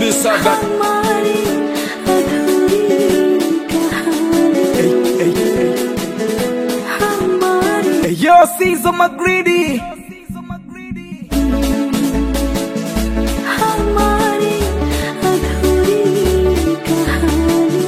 Producer that हमारी अधूरी कहानी hey, hey, hey. हमारी Hey, Yo, Caesar McGreedy. हमारी अधूरी कहानी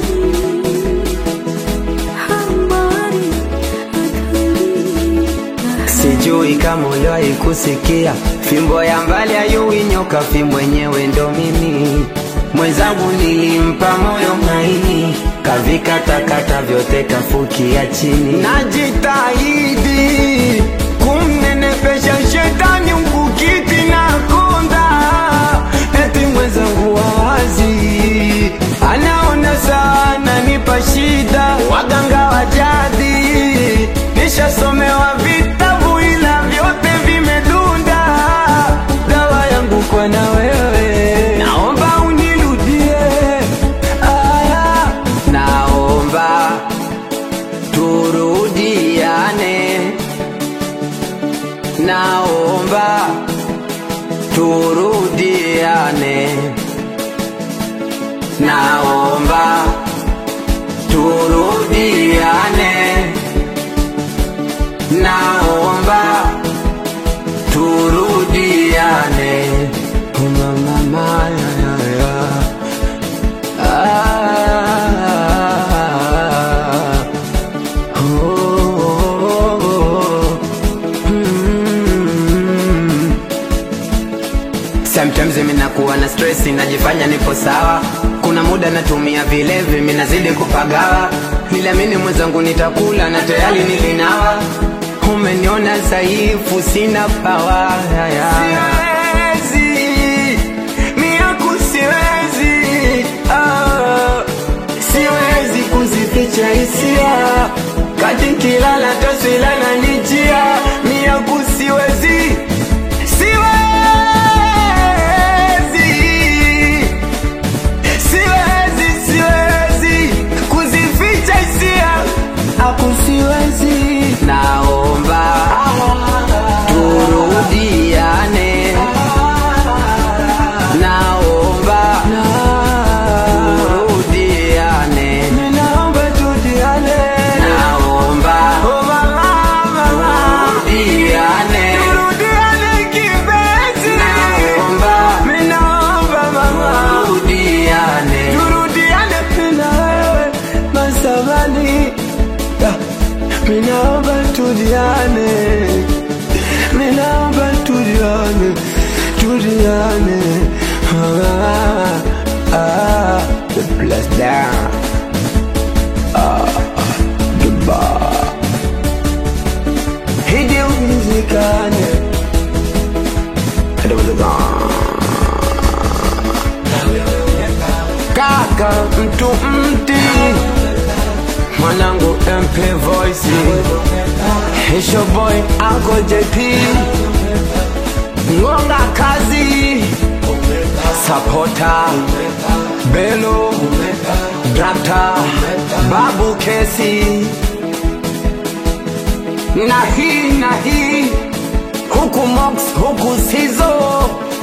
हमारी अधूरी कहानी Sijui kama uliwahi kusikia fimbo ya mbali ayui nyoka, fimbo mwenyewe ndo mimi. Mwenzangu nilimpa moyo maini, kavikatakata vyote kafukia chini. Najitahidi kumnenepesha shetani ukukiti na konda, eti mwenzangu wawazi anaona sana nipa shida, waganga wa jadi nishasomewa vitabu ila vyote vimedunda. Dawa yangu kwa na wewe, naomba unirudie. Aya, naomba turudiane, naomba turudiane, naomba turudiane naomba turudiane mama maya ya ya ah oh, oh, oh. Mm. Sometimes mimi nakuwa na stress, najifanya nipo sawa. Kuna muda natumia vilevi, mimi nazidi kupagawa. Niliamini mwenzangu nitakula na tayari nilinawa. Umeniona dhaifu, sina pawa. Siwezi, miaku siwezi, ah, siwezi kuzificha hisia kati kilala taswila na nijia miaku siwezi siwezi siwezi siwezi kuzificha hisia aku siwezi naomba turudiane naomba turudiane naomba turudiane naomba turudiane turudiane kipenzi naomba naomba mama turudiane turudiane na wewe masabani Minaomba tudiane, minaomba tudiane, tudiane. Ah, ah, the bless down. Ah, the bar. Hidi umizikane. Hadi Kaka mtu mti mwanangu MP Voice Hisho boy Uncle JP Ngonga kazi Sapota Belo Drakta Babu Kesi na hii na hii huku Mox huku Sizo